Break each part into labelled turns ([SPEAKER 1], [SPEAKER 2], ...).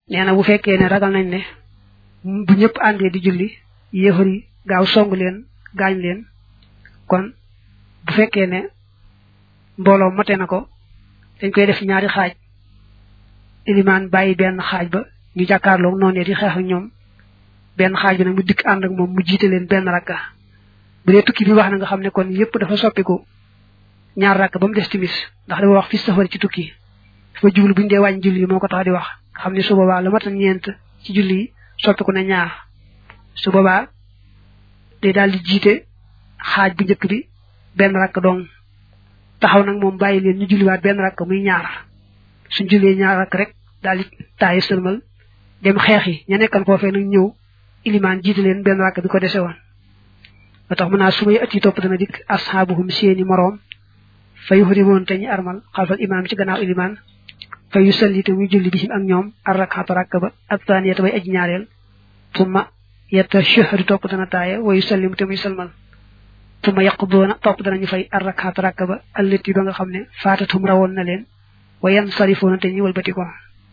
[SPEAKER 1] nee na bu fekkee ne ragal nañ ne bu ñëpp àndee di julli yéefar yi gaaw song leen gaañ leen kon bu fekkee ne mbooloo mate na ko dañ koy def ñaari xaaj ilimaan bàyyi benn xaaj ba ñu jàkkaarloog noonu di xeex ak ñoom benn xaaj bi nag mu dikk ànd ak moom mu jiite leen benn rakka bu dee tukki bi wax na nga xam ne kon yépp dafa soppiku ñaar rakk ba mu des timis ndax dafa wax fi safar ci tukki dafa jublu buñu dee wàññi julli yi moo ko tax di wax nga xam ne su boobaa la mat ñeent ci julli yi soppiku na ñaar su boobaa day daal di jiite xaaj bu njëkk bi benn rakk dong taxaw nag moom bàyyi leen ñu julliwaat benn rakk muy ñaar suñ jullee ñaar rakk rek daal di taayi sëlmal dem xeex yi ña nekkan foofee nag ñëw ilimaan jiite leen benn rakk bi ko dese woon ba tax mu naa su may at yi topp dana dikk asxaabuhum seeni moroom fa yuxrimoon te ñu armal xalfal imaam ci gannaaw ilimaan fa yu salli te muy julli bihim ak ñoom ar rakxata rakk ba ak taaniyata bay aj ñaareel summa yetta shahri topp dana taaye wa yu sallim te muy salmal summa yaqduuna topp danañu fay ar rakxata rakk ba allati ba nga xam ne faatatum rawoon na leen wa yan sarifoona te ñu walbati ko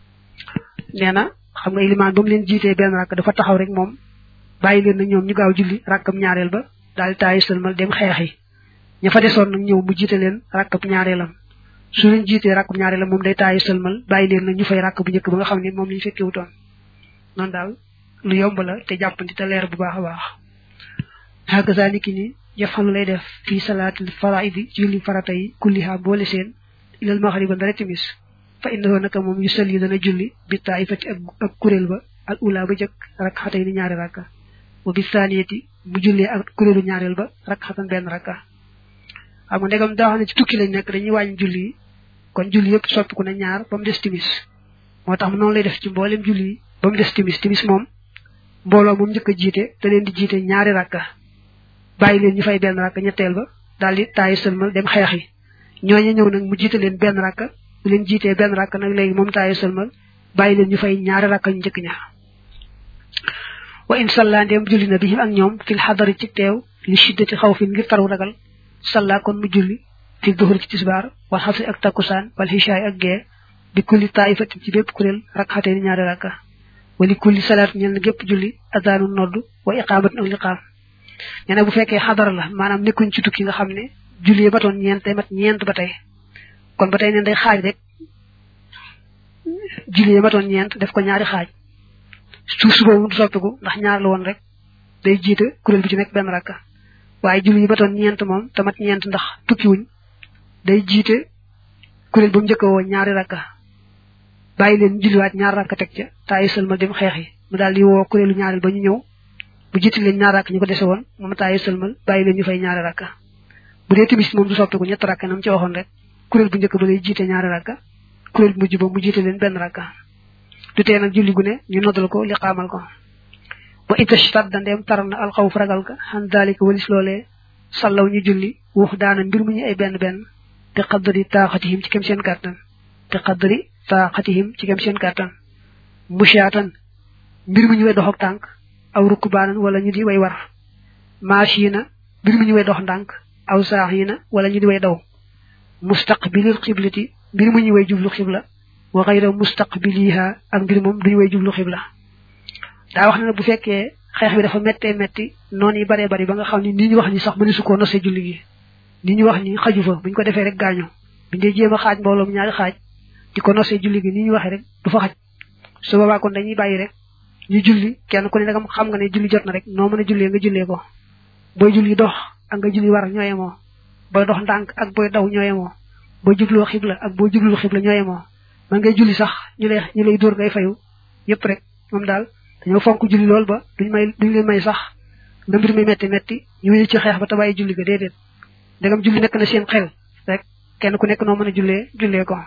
[SPEAKER 1] nee na xam nga ilimaan ba mu leen jiitee benn rakk dafa taxaw rek moom bàyyi leen na ñoom ñu gaaw julli rakkam ñaareel ba daal di taayi sëlmal dem xeexi ña fa desoon nag ñëw mu jiite leen rakkab ñaareelam su leen jiitee rakkab ñaareelam moom day taayi sëlmal bàyyi leen na ñu fay rakk bu njëkk ba nga xam ne moom lañu fekkee wutoon noonu daal lu yomb la te jàppandi te leer bu baax a baax hakaza niki ni yafalu lay def fii salaatil faraidi ci julli farata yi kulliha boole seen ilal maxriba ndara timis fa innahu naka moom yu sal yi dana julli bi taifati ak ak kuréel ba al ula ba jëkk rak xatay ni ñaari rakka wa bi saniyati mu jullee ak kuréelu ñaareel ba rak xatan benn rakka xam nga ndegam daa xam ne ci tukki lañ nekk dañuy wàññi julli yi kon julli yëpp soppiku na ñaar ba mu des timis moo tax noonu lay def ci mboolem julli yi ba mu des timis timis moom mbooloo moom njëkk a jiite te leen di jiite ñaari rakka bàyyi leen ñu fay benn rakka ñetteel ba daal di taayi sëlmal dem xeex yi ñooñu ñëw nag mu jiite leen benn rakka bu leen jiitee benn rakk nag léegi moom taayu sëlmal bàyyi leen ñu fay ñaari rakk ñu njëkk ñaar wa in salla ndem julli na bihim ak ñoom fil xadari ci teew li shiddati xaw fin ngir taru ragal salla kon mu julli fi duhur ci tisbaar wal xasri ak takkusaan wal xishaay ak gee bi kulli taifatin ci bépp kuréel rakk xatee ni ñaari rakka wali kulli salaat ñel na gépp julli adaanu nodd wa iqaamat ak liqaam nee na bu fekkee xadara la maanaam nekkuñ ci tukki nga xam ne julli ba toon ñeent tey mat ñeent ba tey kon ba tey neen day xaaj rek julli yi matoon ñeent def ko ñaari xaaj suuf su boobu du soppiku ndax ñaar la woon rek day jiite kuréel bi ci nekk benn rakka waaye julli yi matoon ñeent moom te mat ñeent ndax tukki wuñ day jiite kuréel ba mu njëkk woo ñaari rakka bàyyi leen julliwaat ñaar rakka teg ca taayi sëlmal dem xeex yi mu daal di woo kuréelu ñaareel ba ñu ñëw bu jiite leen ñaar rakk ñu ko dese woon moom taayi sëlmal bàyyi leen ñu fay ñaari rakka bu dee timis moom du soppiku ñett rakka nam ci waxoon rek kuréel bu njëkk ba lay jiite ñaari rakka kuréel bu mujj ba mu jiite leen benn rakka du tee nag julli gu ne ñu noddal ko li xaamal ko wa itashtat da ndeem taral na alxawf ragal ka xan daalika walis loolee sallaw ñu julli wax daana mbir mu ñu ay benn benn te qaddari taaxatihim ci kem seen kàttan te qaddari taaxatihim ci kem seen kàttan mushaatan mbir mu ñu way dox ak tànk aw rukkubaanan wala ñu di way war maashina mbir mu ñu way dox ndànk aw saaxiina wala ñu di way daw mustaqbilil xiblati mbir mu ñu way jublu xibla wa xayra mustaqbiliha ak mbir moom duñu way jublu xibla daa wax ne bu fekkee xeex bi dafa méttee métti noonu yi baree bari ba nga xam ne nii ñu wax ni sax mëni su koo nosee julli gi nii ñu wax ni xaju fa buñ ko defee rek gaañu buñ dee jéem a xaaj mbooloo mu ñaari xaaj di ko nosee julli gi nii ñu waxee rek du fa xaj su boobaa kon dañuy bàyyi rek ñu julli kenn ku ne dagam xam nga ne julli jot na rek noo mën a jullee nga jullee ko booy julli dox ak nga julli war ñoo yemoo booy dox ndànk ak booy daw ñoo yemoo boo jubloo xibla ak boo jublul xibla ñoo yemoo man ngay julli sax ñu lay ñu lay dóor ngay fayu yépp rek moom daal dañoo fonk julli lool ba duñ may duñ leen may sax nga mbir mi metti metti ñu wéy ci xeex ba te bàyyi julli ga déedéet ndegam julli nekk na seen xel rek kenn ku nekk noo mën a jullee jullee ko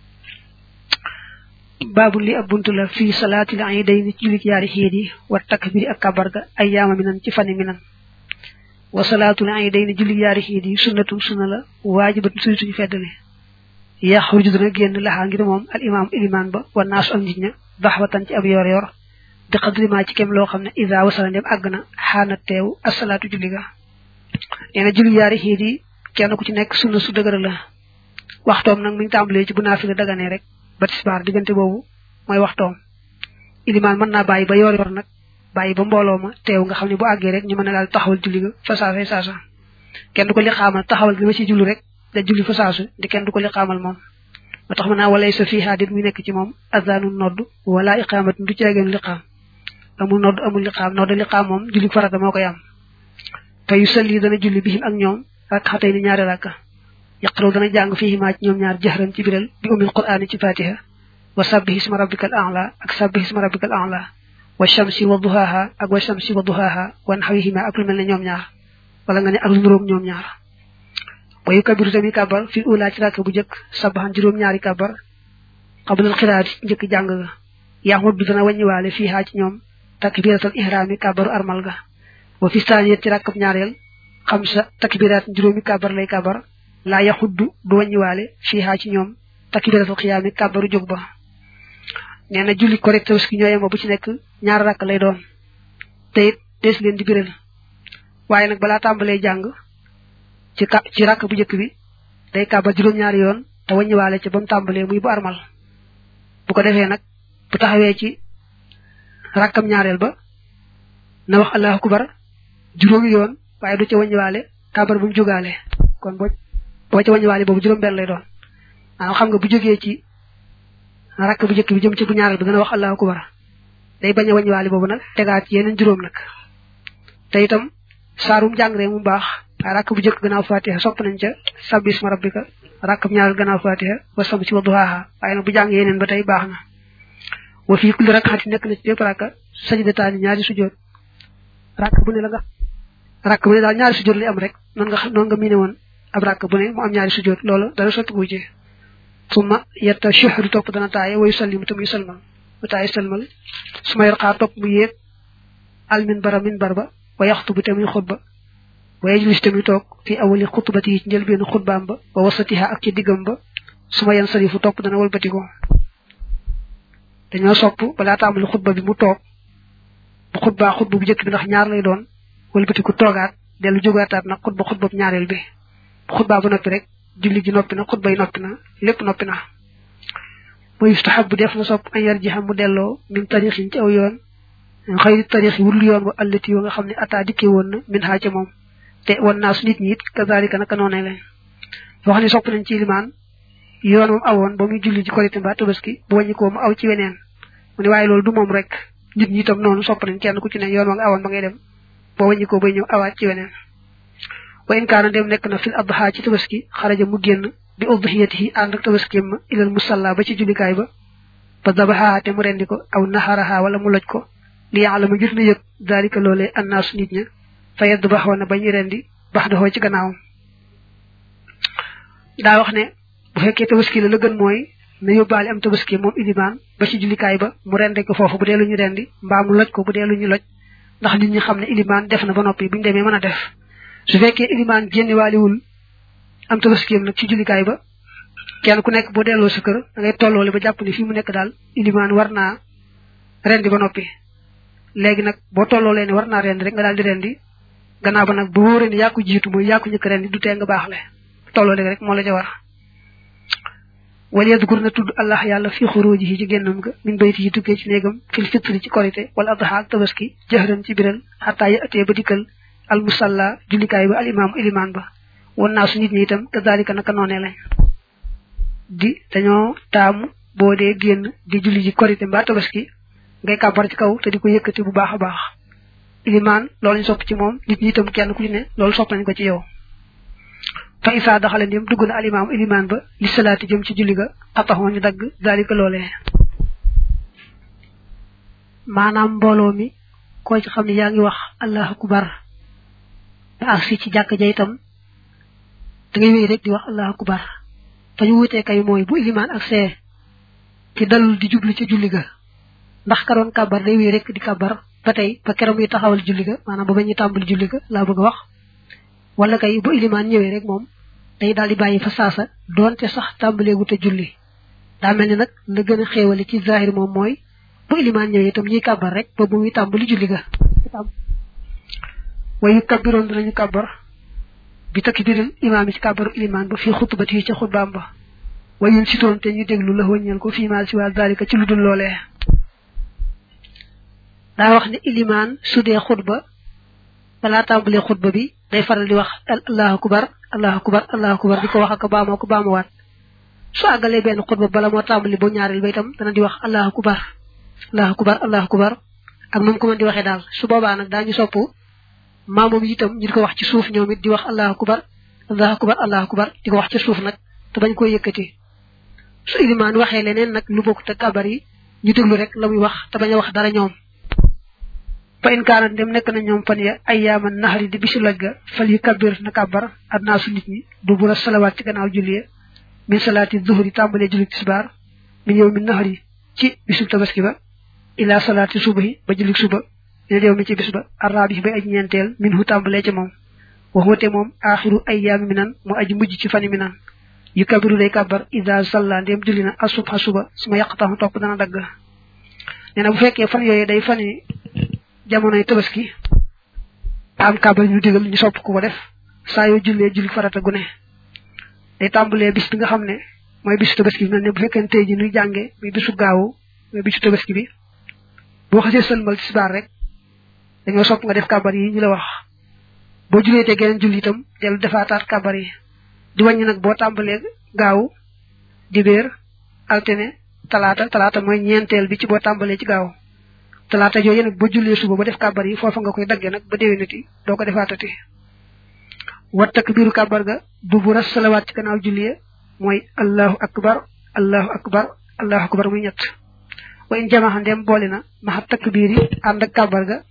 [SPEAKER 1] baabu li ab buntu la fii salaatil iidayni ci jullit yaari xiit yi wa takbiri ak kabar ga ay yaama mi nan ci fani mi nan wa salaatul iidayni jullit yaari xiit yi sunnatu sunna la waajibatu suñu suñu feddale yaxruju dana génn laxaa ngir moom al imaam ilimaan ba wa naasu ak nit ña daxwatan ci ab yor yor bi xadri ma ci kem loo xam ne ida wasala ndem àgg na xaana teew asalaatu julli ga nee na julli yaari xiit yi kenn ku ci nekk sunna su dëgër la waxtoom nag mi ngi tàmbalee ci bu naafila daganee rek ba tisbaar diggante boobu mooy waxtoom ilimaan mën naa bàyyi ba yor yor nag bàyyi ba mbooloo ma teew nga xam ne bu àggee rek ñu mën a daal taxawal julli ga fa saasa saasa kenn du ko li xaamal taxawal gi ma ci julli rek da julli fa saasu di kenn du ko li xaamal moom ba tax mën naa walay sa fii xaadit muy nekk ci moom azanun nodd wala iqaamat du ceegeen liqaam amul nodd amul liqaam nodd liqaam moom julli farata moo koy am te yu salli dana julli bihim ak ñoom rak xatay ni ñaari rakka yaqraw dana jàng fii maa ci ñoom ñaar jahran ci biral bi umil qur'ani ci fatiha wa sabbih isma rabbikal a'la ak sabbih isma rabbikal a'la wa shamsi wa duhaha ak wa shamsi wa duhaha wa nahwihima ak lu mel ne ñoom ñaar wala nga ne ak lu nuróog ñoom ñaar wa yukabiru tamit kabar fi ula ci rakk bu njëkk sabaxan juróom ñaari kabar qablal xiraati njëkk jàng ga yaxut bi dana wàññiwaale fii haa ci ñoom takbiratal ihraami kabaru armal ga wa fi saaniyat ci rakkab ñaareel xam sa takbiraat juróomi kabar lay kabar laa yaxuddu du wàññiwaale fii haa ci ñoom takbiratal xiyaami kabaru jóg ba nee na julli korite tabaski ñooyema bu ci nekk ñaar rakk lay doon te it des leen di biral waaye nag balaa tàmbalee jàng ci ka ci rakk bu njëkk bi day kàbbar juróom-ñaari yoon te wàññiwaale ci ba mu tàmbalee muy bu armal bu ko defee nag bu taxawee ci rakkam ñaareel ba na wax allahu akbar juróomi yoon waaye du ca wàññiwaale kàbbar bu mu jógaale kon boo boo ca wàññiwaale boobu juróom-benn lay doon maanaam xam nga bu jógee ci rakk bu njëkk bi jëm ci bu ñaareel bi dana wax allahu akbar day bañ a wàññiwaale boobu nag tegaat yeneen juróom nag te itam saarum jàng rek mu baax waaye rakk bu njëkk gannaaw fatiha sopp nañ ca sabbi isma rabbika rakk bu ñaareel gannaaw fatiha wa samsi wa duhaaha waaye nag bu jàng yeneen ba tey baax na wa fii kulli rakkaati nekk na ci bépp rakka sajdataani ñaari sujjoot rakk bu ne la nga rakk bu ne daal ñaari sujjoot lay am rek noonu nga noonu nga miine woon ab rakk bu ne mu am ñaari sujjoot loolu dara sotti gu ci summa yetta shuhru topp dana taaye wa yusallimu te muy salmal mu taaye salmal suma yor xaar topp mu yéeg al min bara min bar ba wa yaxtubu te muy xutba wa yajlis te muy toog fi awali xutbati yi ci njëlbeenu xutbaam ba wa wasatiha ak ci diggam ba suma yan sarifu topp dana walbatiko dañoo sopp balaa tàmbali xutba bi mu toog bu xutbaa xutba bu njëkk bi ndax ñaar lay doon walbatiku toogaat dellu jógaataat nag xutba xutba bu ñaareel bi bu xutbaa ba noppi rek julli ji noppi na xutba yi noppi na lépp noppi na wa yustahabu def na sopp an yarjiha mu delloo min tarixin ci aw yoon xëy tarix yi wurul yoon wa allati yoo nga xam ne ataa dikkee woon na min xaa ca moom te wan naa su nit ñi it kazalika naka noonee leen wax ne sopp nañ ci limaan yoon moom awoon ba muy julli ci korité mbaa tabaski bu wàññi ko mu aw ci weneen mu ne waaye loolu du moom rek nit ñi itam noonu sopp nañ kenn ku ci ne yoon wa nga awoon ba ngay dem boo wàññi ko bay ñëw awaat ci weneen wa in kaana dem nekk na fil adha ci tabaski xaraja mu génn bi udhiyatihi ànd ak tabaski ma ilal musalla ba ci jullikaay ba ba dabaha te mu rendi ko aw naxaraha wala mu loj ko li ya'lamu ngir na yëg dalika loolee annaasu nit ña fa yedd baxoo na bañu rendi bax doxoo ci gannaawam daa wax ne bu fekkee tabaski la la gën mooy na yóbbaale am tabaski moom ilimaan ba ci jullikaay ba mu rendi ko foofu bu dee lu ñu rendi mbaa mu loj ko bu dee lu ñu loj ndax nit ñi xam ne ilimaan def na ba noppi bu ñu demee mën a def su fekkee ilimaan génniwaaliwul am tabaskiyam nag ci jullikaay ba kenn ku nekk boo delloo sa kër da ngay tolloole ba jàpp ni fii mu nekk daal ilimaan war naa rendi ba noppi léegi nag boo tolloolee ne war naa rendi rek nga daal di rendi gannaaw ba nag bu wóoree ne yaa ko jiitu mooy yaa ko njëkk rendi du tee nga baaxle tolloole rek moo la ca war wala yadkur na tudd allah yàlla fi xuruji yi ci génnam ga min bayti yi tukkee ci néegam fil fitri ci korité wala adha ak tabaski jëxëran ci biral xataa ya atee ba dikkal al musalla jullikaay ba al imaamu ilimaan ba won naa su nit ñi itam kadalika naka noonee lañ di dañoo taamu boo dee génn di julli ji korité mbaa tabaski ngay kàbbar ci kaw te di ko yëkkati bu baax a baax ilimaan loolu ñu sopp ci moom nit ñi itam kenn ku ci ne loolu sopp nañ ko ci yow fa isaa daxale ndim dugg na alimaam ilimaan ba li salaati jëm ci julli ga xataxoo ñu dagg dalika loolee maanaam mbooloo mi koo ci xam ne yaa ngi wax allahu akbar ba agsi ci jàkk ja itam da ngay wéy rek di wax allahu akbar fa ñu wutee kay mooy bu ilimaan ak see ci dalul di jublu ca julli ga ndax ka doon kàbbar day wéy rek di kàbbar ba tey ba keroog muy taxawal julli ga maanaam ba ba ñuy tàmbali julli ga laa bëgg a wax wala kay bu ilimaan ñëwee rek moom day daal di bàyyi fa saasa doonte sax tàmbaleegu te julli daa mel ni nag la gën a xéewale ci zahir moom mooy bu ilimaan ñëwee itam ñuy kàbbar rek ba bu muy tàmbali julli ga wayu kabbiroon dinañu kàbbar bi takbiril imaam yi ci kàbbaru ilimaan ba fii xutbati yi ca xutbaam ba wayun sitoon te ñu déglu la wëññal ko fii maal si waa zalika ci lu dul loolee daa wax ne ilimaan su dee xutba balaa tàmbalee xutba bi day faral di wax allahu akbar allahu akbar allahu akbar di ko wax ak baamoo ko baamuwaat su àggalee benn xutba bala moo tàmbali ba ñaareel ba itam dana di wax allahu akbar allahu akbar allahu akbar ak moom ko mën di waxee daal su boobaa nag daañu sopp maamoom itam ñu di ko wax ci suuf ñoom it di wax allahu akbar allahu akbar allahu akbar di ko wax ci suuf nag te bañ koy yëkkati su ilimaan waxee leneen nag lu bokk te kabar yi ñu déglu rek la muy wax te bañ a wax dara ñoom fa in kaanat dem nekk na ñoom fan ya ay yaaman naxari di bisu loj ga fal yu kabir na kabar adnaa su nit ñi du bu la salawaat ci gannaaw julli min salaati zuhri tàmbalee julli tisbaar min yow min naxari ci bisu tabaski ba ila salaati subahi ba julli suba dina yow mi ci bis ba arraabi bay aj ñeenteel min hu tàmbalee ca moom wax wate moom aaxiru ay yaami mi nan mu aji mujj ci fani mi nan yu kabiru day kabar ida salla ndem julli na asubha suba su ma yàqtaxu topp dana dagg nee na bu fekkee fan yooyu day fani jamonoy tabaski am kabar ñu digal ñu sopp ku ko def saa yoo jullee julli farata gu ne day tàmbalee bis bi nga xam ne mooy bisu tabaski bi mel ne bu fekkee tey ji nuy jànge muy bisu gaawu muy bisu tabaski bi boo xasee sëlmal tisbaar rek dañoo sopp nga def kabar yi ñu la wax boo jullee te geneen julli itam dellu defaataat kabar yi di wàññi nag boo tàmbalee gaaw dibéer altine talaata talaata mooy ñeenteel bi ci boo tàmbalee ci gaaw talaata jooju nag boo jullee suba ba def kàbbar yi foofa nga koy daggee nag ba déwénati doo ko defaatati wat takbiiru kàbbar ga du bu ras salawaat ci gannaaw julli mooy allahu akbar allahu akbar allahu akbar muy ñett wa in jamaxa ndem boole na maxa takbiir yi ànd ak kàbbar ga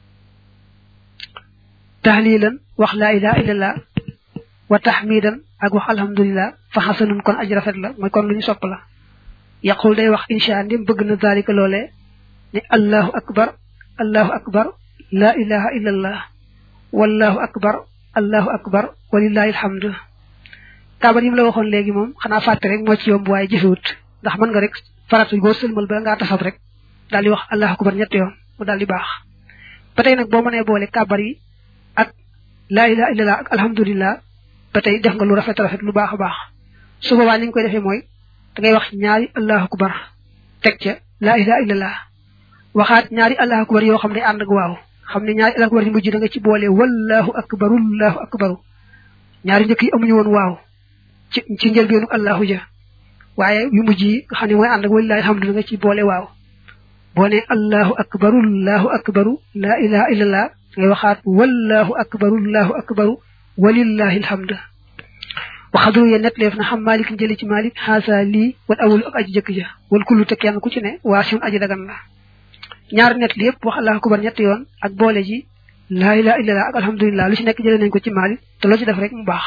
[SPEAKER 1] tahlilan wax laa ilaha illallah wa tahmidan ak wax alhamdulillah fa xasanun kon aj rafet la mooy kon lu ñu sopp la yaqul day wax insha ndim bëgg na zalika loolee ne allahu akbar allahu akbar laa ilaha illallah wallahu akbar allahu akbar walillahi alhamdu kaabar yi mu la waxoon léegi moom xanaa fàtte rek moo ci yomb waaye jëfewut ndax mën nga rek faratu boo sëlmal ba ngaa tasab rek daal di wax allahu akbar ñetti yoon mu daal di baax ba tey nag boo mënee boole kaabar yi ak laa ilaha illallah ak alhamdulillah ba tey def nga lu rafet rafet lu baax a baax su boobaa ni nga koy defee mooy da ngay wax ñaari allahu akbar teg ca laa ilaha illallah waxaat ñaari allahu akbar yoo xam ne ànd ak waaw xam ne ñaari allahu akbar yi mujj da nga ci boole wallahu akbaru allahu akbaru ñaari njëkk yi amuñu woon waaw ci ci njëlbeenu allahu ja waaye yu mujj yi nga xam ne mooy ànd ak walillahi alhamdu da nga ci boole waaw boo ne allahu akbaru allahu akbaru laa ilaha illallah ngay waxaat wallahu akbaru allahu akbaru walillahi alhamdu waxadru ye net leef na xam malik jëli ci malik xaasa lii wal awul ak aji jëkk ja wal kullu te kenn ku ci ne waa siun aji dagan la ñaar net li yëpp wax allahu akbar ñett yoon ak boole ji laa ilaha illallah ak alhamdulillah lu ci nekk jëlee nañ ko ci malik te loo ci def rek mu baax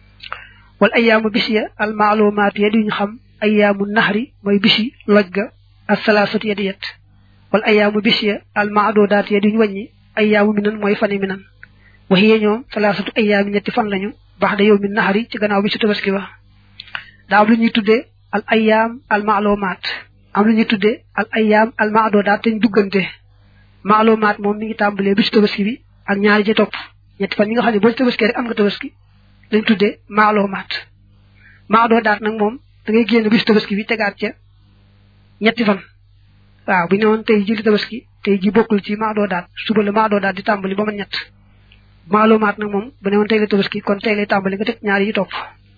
[SPEAKER 1] wal ayaamu bis ya al maalumaat ya di ñu xam ayaamu naxri mooy bisi loj ga ak salaasatu ya di yet wal ayaamu bis ya al maadodaat ya di ñu wàññi ayaamu minan mooy fani minan waxiye ñoom salaasatu ayaami ñetti fan lañu baax da yow mi naxari ci gannaaw bi su tabaski ba daa am lu ñuy tuddee al ayaam al maalumaat am lu ñuy tuddee al ayaam al maadodaat te ñu duggante maalumaat moom mi ngi tàmbalee bi su tabaski bi ak ñaari ci topp ñetti fan yi nga xam ne boo ci tabaski rek am nga tabaski lañ tuddee maalumaat maadodaat nag moom da ngay génn bi su tabaski bi tegaat ca ñetti fan waaw bu ñu ne woon tey ji li tabaski tey ji bokkul ci maadodaat suba la maadodaat di tàmbali ba ma ñett maalumaat nag moom bu ne woon tey la tabaski kon tey lay tàmbali nga teg ñaari yi topp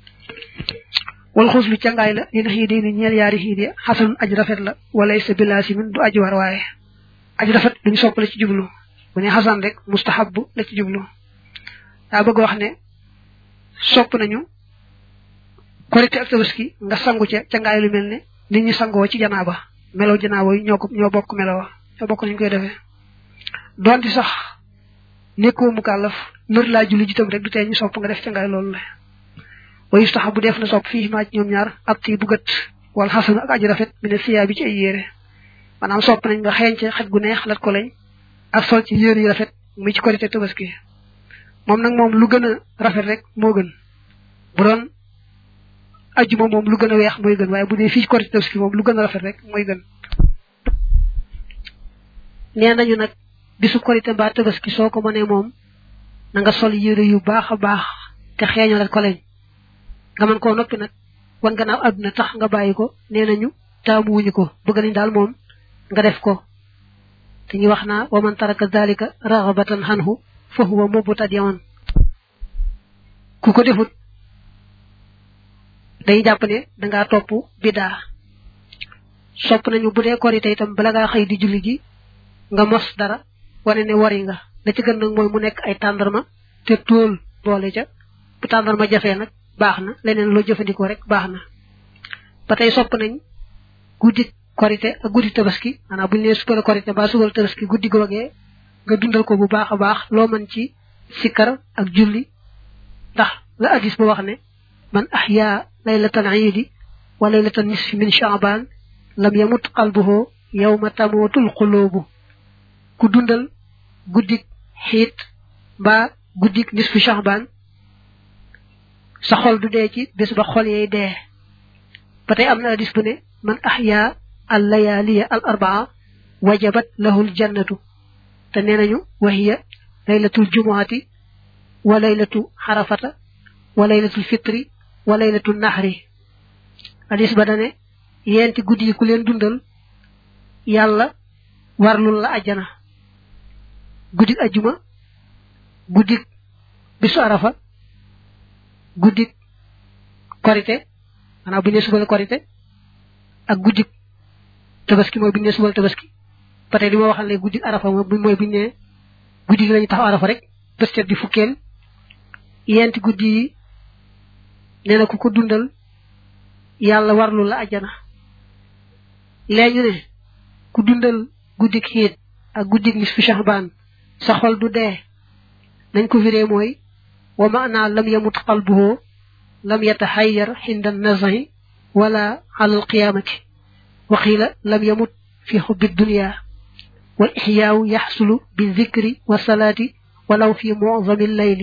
[SPEAKER 1] wal xuus lu cangaay la dina xiidi ni ñeel yaari xiidi xasanun aj rafet la wala sa bilaasi min du aj war waaye aj rafet duñu sopp la ci jublu bu ne xasan rek mustahabu la ci jublu daa bëgg wax ne sopp nañu korite ak tabaski nga sangu ca cangaay lu mel ne nit ñi sangoo ci janaaba melo janaaba yi ñoo ko ñoo bokk melo ñoo bokk nañu koy defee doonte sax nekkoo mu kàllaf nër laa julli jitam rek du tee ñu sopp nga def ca ngaay loolu la wa yustaxa bu def na sopp fii maa ci ñoom ñaar ab tii bu gët wala xasan ak aji rafet mi ne siyaa bi ci ay yére maanaam sopp nañ nga xeeñ ca xet gu neex lat ko lañ ak sol ci yére yi rafet muy ci korite tabaski moom nag moom lu gën a rafet rek moo gën bu doon ajjuma moom lu gën a weex mooy gën waaye bu dee fii ci korite tabaski moom lu gën a rafet rek mooy gën nee nañu nag bisu korite mbaa tabaski soo ko mënee moom na nga sol yére yu baax a baax te xeeñal ko lañ nga mën koo noppi nag wan gannaaw àdduna tax nga bàyyi ko nee nañu taamu wuñu ko bëgg nañ daal moom nga def ko te ñu wax naa wa man taraka dalika raxabatan xanhu fa huwa mubtadi'un ku ko defut day jàpp ne dangaa topp bidaa sopp nañu bu dee korite itam bala ngaa xëy di julli ji nga mos dara wane ne wari nga la ci gën nag mooy mu nekk ay tàndarma te tóol boole ca bu tàndarma jafee nag baax na leneen loo jëfandikoo rek baax na ba tey sopp nañ guddi korite ak guddi tabaski maanaam bu ñu nee suba la korite ba suba la tabaski guddi googee nga dundal ko bu baax a baax loo mën ci sikkar ak julli ndax la hadis ba wax ne man ahya laylatan iidi wa laylatan nisfi min shaaban lam yamut qalbuhu yawma tamutul qulubu ku dundal guddik xiit mbaa guddik nisfu shaaban sa xol du dee ci bés ba xol yey dee ba tey am na hadis bu ne man ahya al layaliya al arbaa wajabat lahu l jannatu te nee nañu wahiya laylatul jumuati wa laylatu xarafata wa laylatul fitri wa laylatul naxri hadis ba dane yenti guddi yi ku leen dundal yàlla warlul la ajjana guddik ajjuma guddik bisu arafa guddik korite maanaam bu ñu nee suba la korite ak guddik tabaski mooy bu ñu nee suba la tabaski ba tey li ma waxal léegi guddik arafa mooy bu ñu nee guddi gi lañu taxaw arafa rek bés di fukkeel yenti guddi yi nee na ku ko dundal yàlla warlu la ajjana léegi ñu ne ku dundal guddik xiit ak guddik nisfu shahban sa xol du dee nañ ko firee mooy wa maana lam yamut qalbuhu lam yataxayyar xinda nazahi wala ala alqiyamati wa qiila lam yamut fi xubbi dunya wal ixyaawu yaxsulu bi zikri wa salaati walaw fi mucdami llayli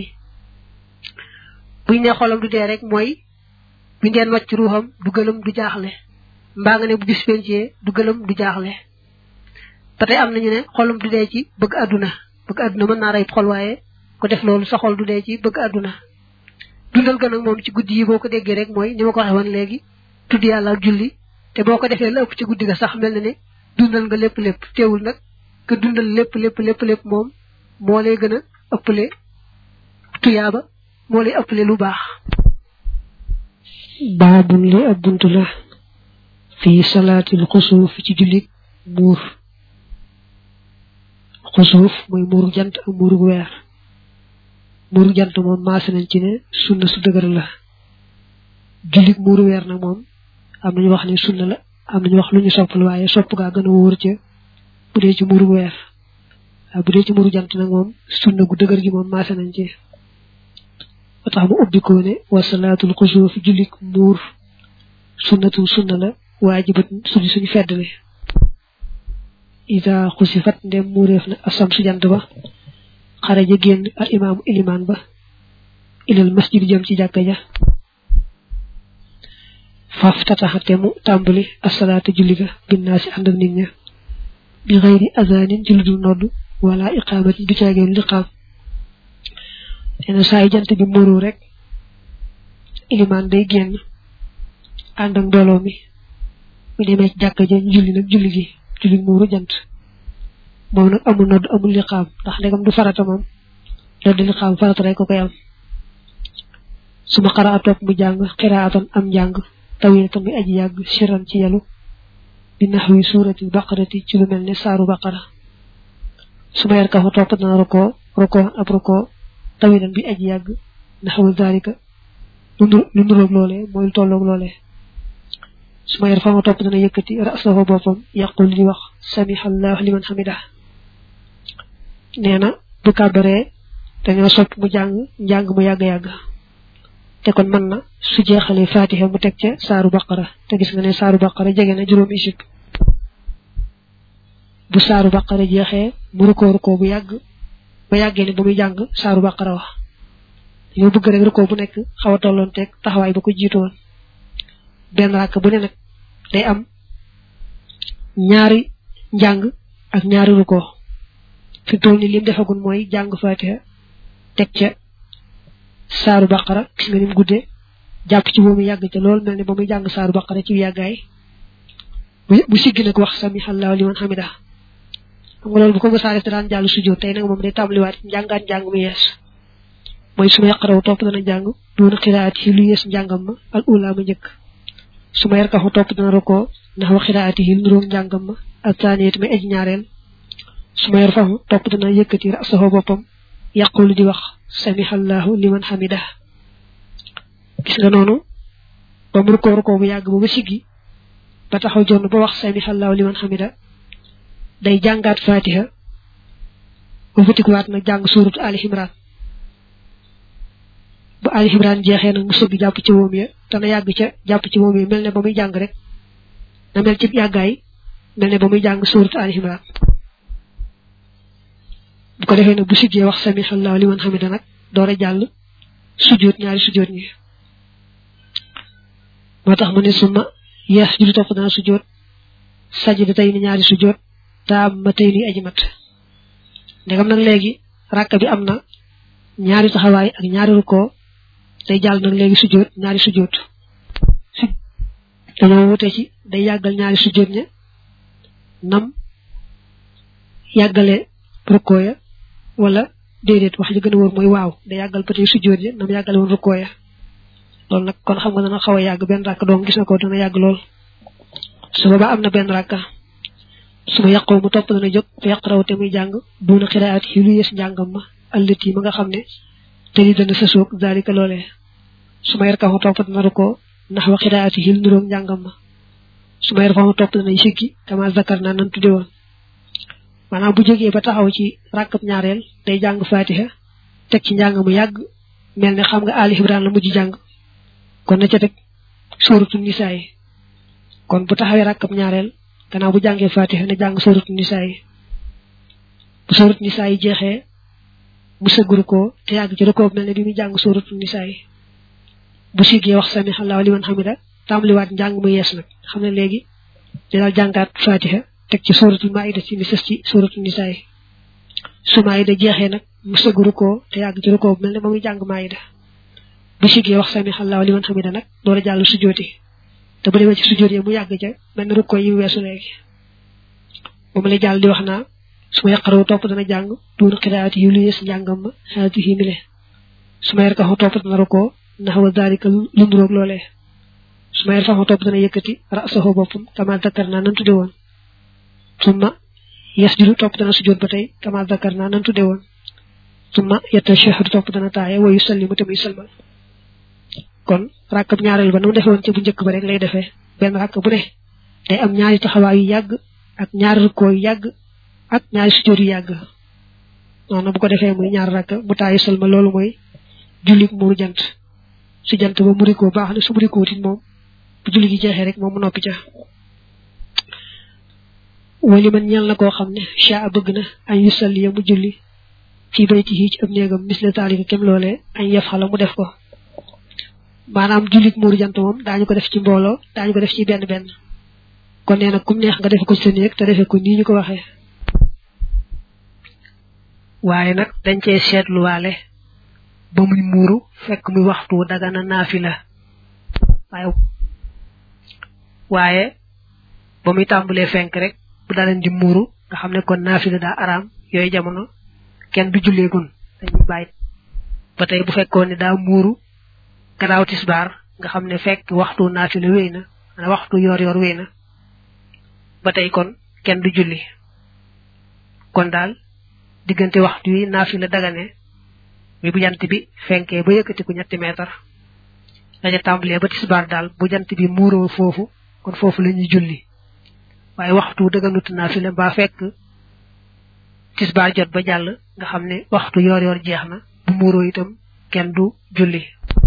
[SPEAKER 1] buñ ne xolam du dee rek mooy buñ deen wàcc ruuxam du gëlëm du jaaxle mbaa nga ne bu bis pencee du gëlëm du jaaxle ba tey am nañu ne xolam du dee ci bëgg àdduna bëgg àdduna mën naa rey xol waaye ko def loolu sa xol du dee ci bëgg àdduna dundal gën ak moom ci guddi yi boo ko déggee rek mooy ni ma ko waxee woon léegi tudd yàlla ak julli te boo ko defee la ëpp ci guddi ga sax mel na ne dundal nga lépp lépp teewul nag nga dundal lépp lépp lépp lépp moom moo lay gën a ëppale tuyaaba moo lay ëppale lu baax baabun li ab bunt la fii salaatil xusuuf ci jullit muur xusuuf mooy muuru jant ak muuru weer muuru jant moom maase nañ ci ne sunna su dëgër la jullit muuru weer nag moom am nañu wax ne sunna la am nañu wax lu ñu sopp la waaye sopp gaa gën a wóor ca bu dee ci muuru weer waaye bu dee ci muuru jant nag moom sunna gu dëgër gi moom maase nañ ci ba tax mu ubbi ko ne wa salaatul xusuuf jullit muur sunnatu sunna la waajibat suñu suñu feddale ida xusifat ndem muureef na asam su jant ba xaraja génn al imaamu ilimaan ba ilal masjid jëm ci jàkka ja faf tataxate mu tàmbali asalaata julli ga binnaa si ànd ak nit ña bi xëyri azaanin ci lu dul nodd wala iqaamatin du caageen liqaam nee na saa yu jant bi muuru rek ilimaan day génn ànd ak mbooloo mi mu demee ci jàkka ja julli nag julli gi julli muuru jant moom nag amul nodd amul liqaam ndax ndegam du farata moom nodd liqaam farata rek ko koy am suma xaraa topp mu jàng xiraatan am njàng tawil tamit aji yàgg siran ci yalu bi naxwi suurati baqarati ci lu mel ne saaru baqara suma yar ka fa topp dana roko roko ab roko tawilan bi aji yàgg naxwu zalika lu nuroog loolee mooy lu tolloog loolee suma yar fa ma topp dana yëkkati rasahu boppam yaqul di wax samihallahu liman hamida nee na bu kàbbaree dañoo sopp mu jàng njàng mu yàgg-yàgg te kon mën na su jeexalee fatiha mu teg ca saaru baqara te gis nga ne saaru baqara jege na juróomi isib bu saaru baqara jeexee mu rukoo rukoo bu yàgg ba yàggee ne ba muy jàng saaru baqara wax dañoo bëgg rek rukoo bu nekk xaw a tolloon teg taxawaay ba ko jiitoon benn ràkk bu ne nag day am ñaari njàng ak ñaari rukoo fi toll ni lim defagul mooy jàng fatiha teg ca saaru baqara gis nga ni mu guddee jàpp ci boobu yàgg ca lool mel ne ba muy jàng saaru baqara ci yàggaay bu siggi nag wax samihallahu liman hamida xam nga loolu bu ko mësaa def daan jàll sujjóot tey nag moom day tàmbaliwaat njàngaat njàng mu yees mooy su ma yaqaraw topp dana jàng doona xiraat yi lu yees njàngam ma al ula ma njëkk su ma yarkaxu topp dana rokoo ndax wa xiraat yi nuróog njàngam ma ak taaniyet may aji ñaareel su ma yar faxu topp dana yëkkati rasaxoo boppam yàqulu di wax samihallahu liman hamida gis nga noonu ba mu rukoo rukoo bu yàgg ba ba siggi ba taxaw jonn ba wax samihallahu liman hamida day jàngaat fatiha ba futikuwaat nag jàng suuratu ali imran bu ali imran jeexee nag mu sëgg jàpp ci moom ya te na yàgg ca jàpp ci moom ya mel ne ba muy jàng rek na mel ci yàggaay mel ne ba muy jàng suuratu ali imran bu ko defee nag bu siggee wax samihallahu liman hamida nag door a jàll sujjóot ñaari sujjóot ñi moo tax mu ne suma yeex judu topp dana sujjóot sajida tey ni ñaari sujjóot taam ma tey ni aji mat ndegam nag léegi ràkk bi am na ñaari taxawaay ak ñaari rukkoo day jàll nag léegi sujjóot ñaari sujjóot dañoo wute ci day yàggal ñaari sujjóot ña nam yàggale rukkoo ya wala déedéet wax ji gën a wóor mooy waaw day yàggal ba tey sujjóot ya nam yàggale woon rukkoo ya loolu nag kon xam nga dana xaw a yàgg benn ràkk doom gis na ko dana yàgg lool su boobaa am na benn ràkka su ma yàqoo mu topp dana jóg fa yàq raw te muy jàng duuna xiraat yi lu yees njàngam ma ëllët yi ma nga xam ne te li dana sa soog daalika loolee su ma yar kaxu topp dana rukkoo ndax wa xiraat yi lu niroog njàngam ma su ma yar faxu topp dana siggi kama zakar naa nan tudde woon maanaam bu jógee ba taxaw ci ràkkab ñaareel day jàng fatiha teg ci njàng mu yàgg mel ne xam nga ali ibrahim la mujj jàng kon na ca teg sóoratu nisaa yi kon bu taxawee ràkkab ñaareel gannaaw bu jàngee fatiha na jàng sóoratu nisaa yi bu sóoratu nisaa yi jeexee mu sëgguru ko te yàgg ci rukoo mel ne bi muy jàng sóoratu nisaa yi bu siggee wax sami allahu liman hamida tàmbaliwaat njàng mu yees nag xam ne léegi di daal jàngaat fatiha teg ci sóoratu maida ci mi sës ci sóoratu nisaa yi su maida jeexee nag mu sëgguru ko te yàgg ci rukoo mel ne ba muy jàng maida bu siggee wax sami allahu liman hamida nag door a jàll sujjooti te bu demee ci sujjoot yi mu yàgg ca mel ne rukkoo yi weesu léegi moom lay jàll di wax naa su ma yaqaroo topp dana jàng duun xiraati yi lu yees njàngam ma xaati yi mile su ma yarkaxu topp dana rukkoo ndax wa daalika lu nduroog loolee su ma yarfaxu topp dana yëkkati rasahu boppam kama dakar naa nan tudde woon summa yasjudu topp dana sujjoot ba tey kama dakar naa nan tudde woon summa yatashahadu topp dana taaye wa yusallimu te muy salmal kon ràkkab ñaareel ba na mu defee woon ca bu njëkk ba rek lay defee benn ràkk bu ne day am ñaari taxawaay yu yàgg ak ñaari rukkoo yu yàgg ak ñaari sujjóot yu yàgg noonu bu ko defee muy ñaar ràkk bu taayu salma loolu mooy jullit muuru jant su jant ba murikoo baax na su murikoo tit moom bu julli gi jeexee rek moom mu noppi ca wali man ñel na koo xam ne caa bëgg na añ yu salli ya mu julli fii baytihi ci ab néegam misle taalika kem loolee añ yaf xala mu def ko maanaam jullit muuru jant moom daañu ko def ci mbooloo daañu ko def ci benn benn kon nee na kum neex nga defe ko ci sa néeg te defe ko nii ñu ko waxee waaye nag dañ cee seetluwaale ba muy muuru fekk muy waxtu dagana naafila waaye waaye ba muy tàmbalee fenk rek bu daleen di muuru nga xam ne kon naafila daa araam yooyu jamono kenn du julleegun dañuy bàyyi ba tey bu fekkoon ne daa muuru gannaaw tisbaar nga xam ne fekk waxtu naafila wéy na ana waxtu yor yor wéy na ba tey kon kenn du julli kon daal diggante waxtu yi naafila dagane mi bu jant bi fenkee ba yëkkatiku ñetti meetar daña tàmbalee ba tisbaar daal bu jant bi muuroo foofu kon foofu la ñuy julli waaye waxtu dëgganut naafila mbaa fekk tisbaar jot ba jàll nga xam ne waxtu yor yor jeex na bu muuroo itam kenn du julli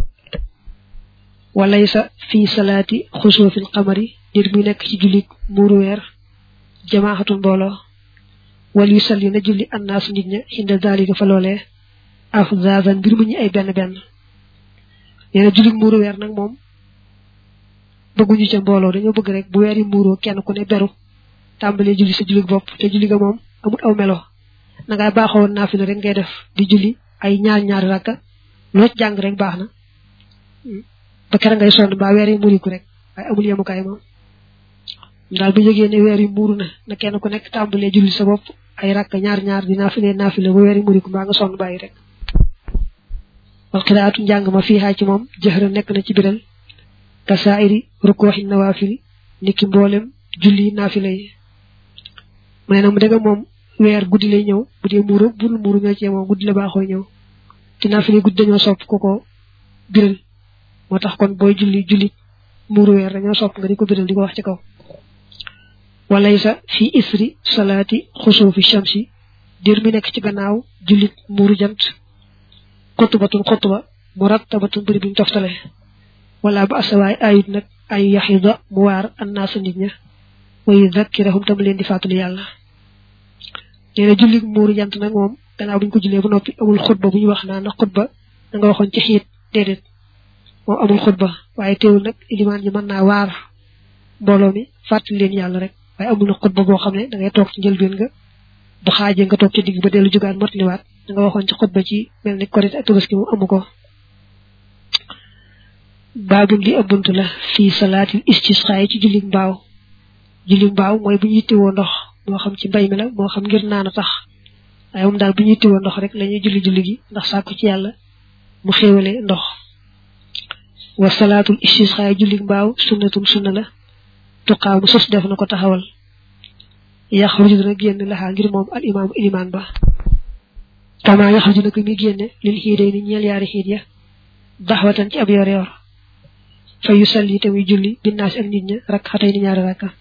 [SPEAKER 1] walaysa fi salaati xusuufil xamari nit muy nekk ci julli muuru weer jamaaxatu mbooloo wal yu salli na julli annaas nit ña xinda daalika fa loolee afzazan mbir mu ñu ay benn benn nee na julli muuru weer nag moom bëgguñu ca mbooloo dañoo bëgg rek bu weer yi muuroo kenn ku ne beru tàmbalee julli sa julli bopp te julli ga moom amul aw melo na ngay baaxoon naafila rek ngay def di julli ay ñaar ñaari rakka loo ci jàng rek baax na ba kera ngay sonn mbaa weer yi muuriku rek waaye amul yemukaay moom daal bu jógee ne weer yi muuru na na kenn ku nekk tàmbalee julli sa bopp ay rakk ñaar ñaar di naafile naafile bu weeri muriku mbaa nga sonn bàyyi rek wal xiraatu njàng ma fii xaa ci moom jëxra nekk na ci biral ka saairi rukkooxi nawaafil niki mboolem julli naafile yi mu ne nag mu dëgg moom weer guddi lay ñëw bu dee muuru bul muuru ñoo cee moom guddi la baaxoo ñëw te naafile guddi dañoo sopp ko ko biral moo tax kon booy julli julli muuru weer dañoo sopp nga di ko biral di ko wax ci kaw walaysa fi isri salaati xusuufi shamsi dir mi nekk ci gannaaw jullit muuru jant xutbatun xutba mu rattabatun bëri biñ toftale wala ba asawaay ayut nag ay yaxida mu waar annaasa nit ña wa yudakkirahum tam leen di fàttali yàlla nee na jullit muuru jant nag moom gannaaw buñ ko jullee ba noppi amul xutba bu ñu wax naa na xutba da nga waxoon ci xiit déedéet moom amul xutba waaye teewul nag ilimaan ji mën naa waar mbooloo mi fàttali leen yàlla rek waaye amul na xutba boo xam ne da ngay toog ci njëlbeen nga bu xaajee nga toog ci digg ba dellu jugaat motliwaat da nga waxoon ci xutba ci mel ni korit ak tabaski mu amu ko baabul li ëbbunt la fii salaatil istisqaa ci julli mbaaw julli mbaaw mooy bu ñu yittewoo ndox moo xam ci mbay mi la moo xam ngir naan a tax waaye moom daal bu ñu yittewoo ndox rek la ñuy julli julli gi ndax sàkku ci yàlla mu xéewale ndox wa salaatul istisqaa julli mbaaw sunnatum sunna la tuqaamu sos def na ko taxawal yaxruju dana génn laxaa ngir moom al imaamu ilimaan ba kama yaxruju na ko mi génne lil xiidee ni ñeel yaari xiid ya daxwatan ci ab yor yor fa yu salli tamuy julli binnaasi ak nit ña rak xatay ni ñaari rakka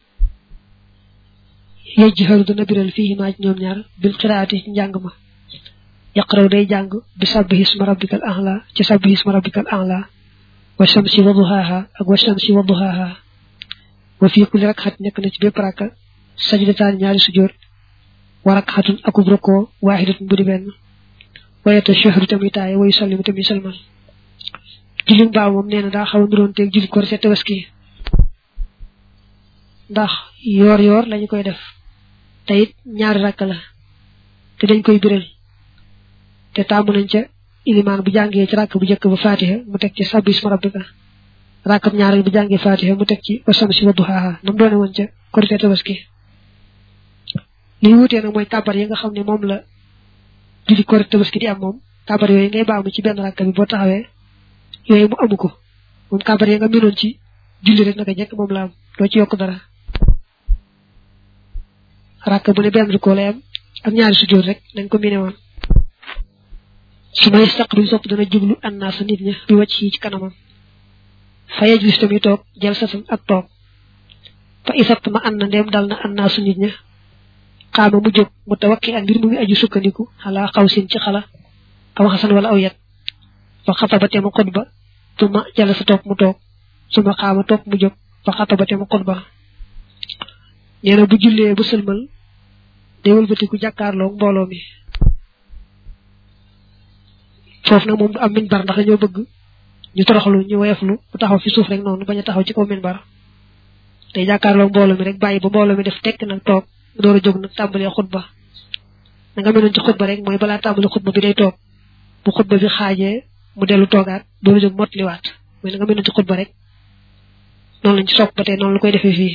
[SPEAKER 1] yejjixaru dana biral fii maa ci ñoom ñaar bil xiraati ci njàng ma yaqraw day jàng bi sabbi isma rabbikal a'la ci sabbi isma rabbikal a'la wa shamsi wa duhaaha ak wa shamsi wa duhaaha wa fii kulli rakxat nekk na ci bépp rakka sajdataan ñaari sujjóot wa rakxatun akub rokoo waaxidatun bu di benn wayata shahru tamit taaye wayu sallimu tamit salmal julli mbaaw moom nee na daa xaw a nuroon teeg julli korite tabaski ndax yoor yoor lañu koy def te it ñaari rakk la te dañ koy biral te taamu nañ ca ilimaan bu jàngee ci rakk bu njëkk ba fatiha mu teg ci sabbi isma rabbika rakkam ñaareel bu jàngee fatiha mu teg ci wa samsi wa duhaaha nam doone woon ca korite tabaski li wutee nag mooy kàbbar yi nga xam ne moom la julli korite tabaski di am moom kàbbar yooyu ngay baamu ci benn rakk bi boo taxawee yooyu mu amu ko moom kàbbar yi nga mënoon ci julli rek naka jekk moom la am doo ci yokk dara rakk bu ne benn ko lay am ak ñaari sujjóot rek nañ ko miné woon su may saqbil sopp dana jublu annaasa nit ña bi wàcc yi ci kanamam fa yajlis tamit toog jël satan ak toog fa isat ma an na ndeem dal na annaasu nit ña xaama mu jóg mu tawakki ak mbir mu ngi aju sukkandiku xalaa xaw sin ci xala aw xasan wala aw yet fa xataba te mu xutba tuma jala sa toog mu toog suma xaama toog mu jóg fa xataba te mu xutba nee na bu jullee bu sëlmal day wëlbatiku jàkkaarloo mbooloo mi foofu nag moom du am minbar ndax dañoo bëgg ñu toroxlu ñu woyeflu bu taxaw fi suuf rek noonu bañ a taxaw ci kaw minbar day jàkkaarloo mbooloo mi rek bàyyi ba mbooloo mi def tekk nag toog door a jóg nag tàmbalee xutba na nga meloon ci xutba rek mooy balaa tàmbali xutba bi day toog bu xutba bi xaajee mu dellu toogaat door a jóg motliwaat mooy na nga meloon ci xutba rek noonu lañ ci sopp ba tey noonu la koy defee fii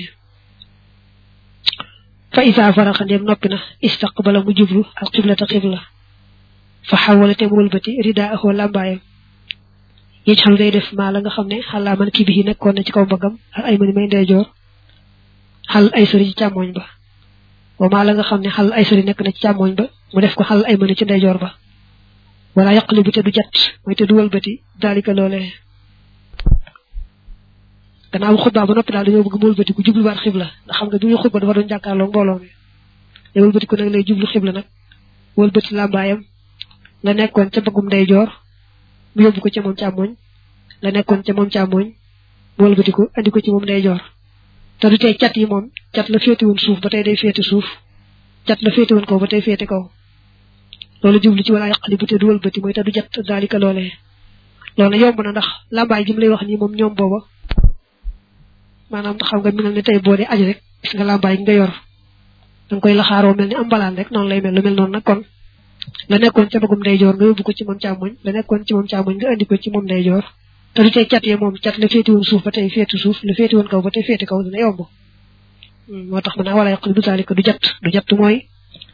[SPEAKER 1] fa isa faraxa ndéem noppi na istaqbala mu jublu al qiblata qibla fa xawala te mu wëlbati rida axoo làmbaayam yéeg xam day def maa la nga xam ne xalaa man kii bi nekkoon na ci kaw mbagam ak ay mani may ndeyjoor xal ay sëri ci càmmooñ ba wa maa la nga xam ne xal ay sëri nekk na ci càmmooñ ba mu def ko xal ay mani ci ndeyjoor ba wala yaqli bi te du jat mooy te du wëlbati daalika loolee gannaaw bu xutbaa ba noppi daal dañoo bëgg mu wëlbati ku jubluwaat xibla ndax xam nga bi muy xutba dafa doon jàkkaarloo mbooloo mi te wëlbati ko nag lay jublu xibla nag wëlbati làmbaayam la nekkoon ca bëggum ndeyjoor mu yóbbu ko ca moom càmmooñ la nekkoon ca moom càmmooñ mu wëlbati ko andi ko ci moom ndeyjoor te du tey cat yi moom cat la féete woon suuf ba tey day féete suuf cat la féete woon kaw ba tey féete kaw loolu jublu ci wala yàqali bu te du wëlbati mooy te du jat daalika loolee loolu yomb na ndax làmbaay gi mu lay wax nii moom ñoom booba maanaam xam nga minal ne tey boo dee aji rek gis nga làmbaay gi nga yor danga koy laxaaroo mel ni am mbalaan rek noonu lay mel lu mel noonu nag kon la nekkoon ca bëggum ndeyjoor nga yóbbu ko ci moom càmmoñ la nekkoon ci moom càmmoñ nga andi ko ci moom ndeyjoor te du tey cat ye moom cat la féeti woon suuf ba tey féeti suuf la féeti woon kaw ba tey féeti kaw dina yomb moo tax mën naa wala yàq du taalika du jat du jat mooy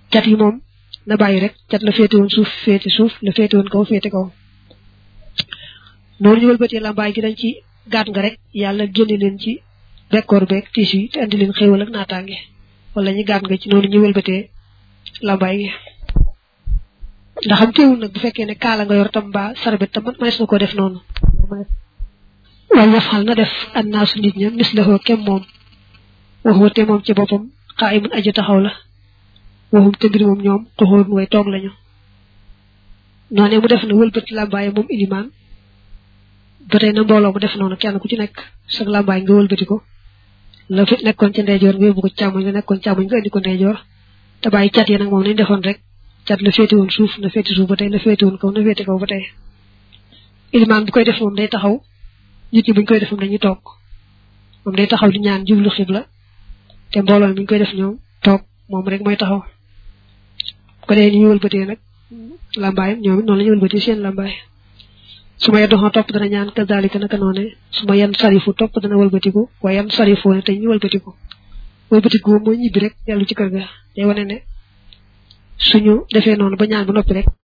[SPEAKER 1] cat yi moom na bàyyi rek cat la féete woon suuf féete suuf la féete woon kaw féete kaw noonu ñu wëlbatee lambaay gi dañ ci gaat nga rek yàlla génne leen ci bekkoor beeg tiis yi te andi leen xéewal ak naataange wala ñu gaat nga ci noonu ñu wëlbatee lambaay gi ndax xam teewul nag bu fekkee ne kaala nga yor tam mbaa sarbet tam mënees na koo def noonu waaye yafal na def annaasu nit ña mislahoo kem moom waxoo te moom ci boppam xaa imun aji taxaw la waxum te mbir moom ñoom xuxóor way toog lañu noonee mu def na wëlbati làmbaaye moom ilimaan ba tey na mbooloo mu def noonu kenn ku ci nekk sag làmbaay nga wëlbati ko la fi nekkoon ci ndeyjoor nga yóbbu ko càmmoñ la nekkoon càmmoñ nga indi ko ndeyjoor te bàyyi cat yi nag moom nañ defoon rek cat la féete woon suuf na féete suuf ba tey la féete woon kaw na féete kaw ba tey ilimaan bu koy def moom day taxaw nit ñi buñ koy def moom dañuy toog moom day taxaw di ñaan jublu xibla te mbooloo mi ñu koy def ñoom toog moom rek mooy taxaw ko dee ni ñu wëlbatee nag lambaayam ñoom it noonu la ñu wëlbatee seen lambaay su ma yeddoxoo topp dana ñaan kazalika naka noone su ma yan sarifu topp dana wëlbatiku waaye yan sarifoo ne te ñu wëlbatiku wëlbatiku mooy ñibbi rek dellu ci kër ga day wane ne suñu defee noonu ba ñaan ba noppi rek